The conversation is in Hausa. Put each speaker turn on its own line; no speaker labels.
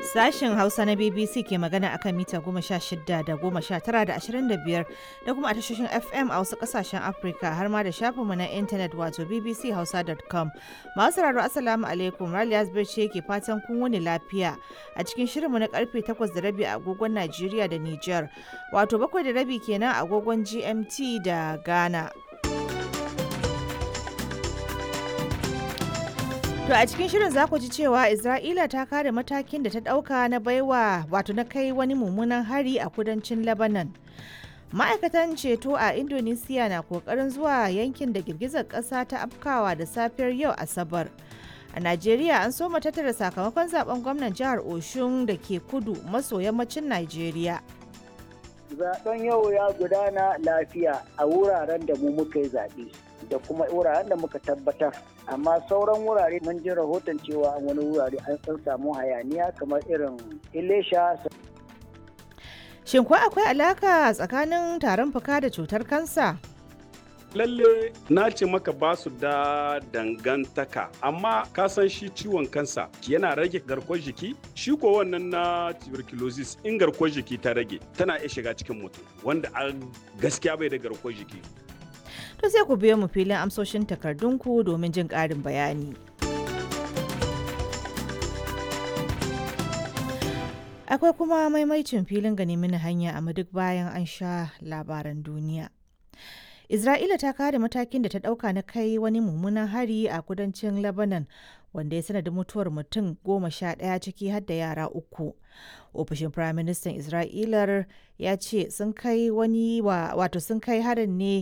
Sashen Hausa na BBC ke magana akan mita goma sha shida da goma sha tara da ashirin da biyar da kuma a tashoshin FM a wasu kasashen Afirka har ma da shafinmu na intanet wato bbchausa.com. Masu sauraro Assalamu alaikum Raliya ce ke fatan kun wuni lafiya a cikin shirinmu na karfe takwas da rabi a agogon Najeriya da Nijar wato bakwai da rabi kenan a agogon GMT da Ghana. To a cikin shirin za ku ji cewa Isra'ila ta kare matakin da ta ɗauka na baiwa wato na kai wani mummunan hari a kudancin Lebanon. Ma'aikatan ceto a Indonesia na kokarin zuwa yankin da girgizar ƙasa ta afkawa da safiyar yau Asabar. A Najeriya an soma tattara sakamakon zaben gwamnan jihar Oshun da ke kudu maso yammacin Najeriya.
Zaben yau ya gudana lafiya a wuraren da mu muka yi zaɓe. da kuma wuraren da muka tabbatar amma sauran wurare mun ji rahoton cewa wani wurare an san samu hayaniya kamar irin ilesha
shin ko akwai alaka tsakanin tarin fuka da cutar kansa
lalle na ce maka ba su da dangantaka amma ka san shi ciwon kansa yana rage garkuwar jiki shi ko wannan na tuberculosis in garkuwar jiki ta rage tana iya shiga cikin mutum wanda a gaskiya bai da garkuwar jiki
to sai ku biyo mu filin amsoshin takardunku domin jin ƙarin bayani. Akwai kuma maimaicin filin gani mini hanya a duk bayan an sha labaran duniya. Isra'ila ta kare matakin da ta ɗauka na kai wani mummunan hari a kudancin Lebanon wanda ya sanadin mutuwar mutum goma sha ɗaya ciki har da yara uku. Ofishin Firaministan Isra'ilar ya ce sun kai wani wato sun kai harin ne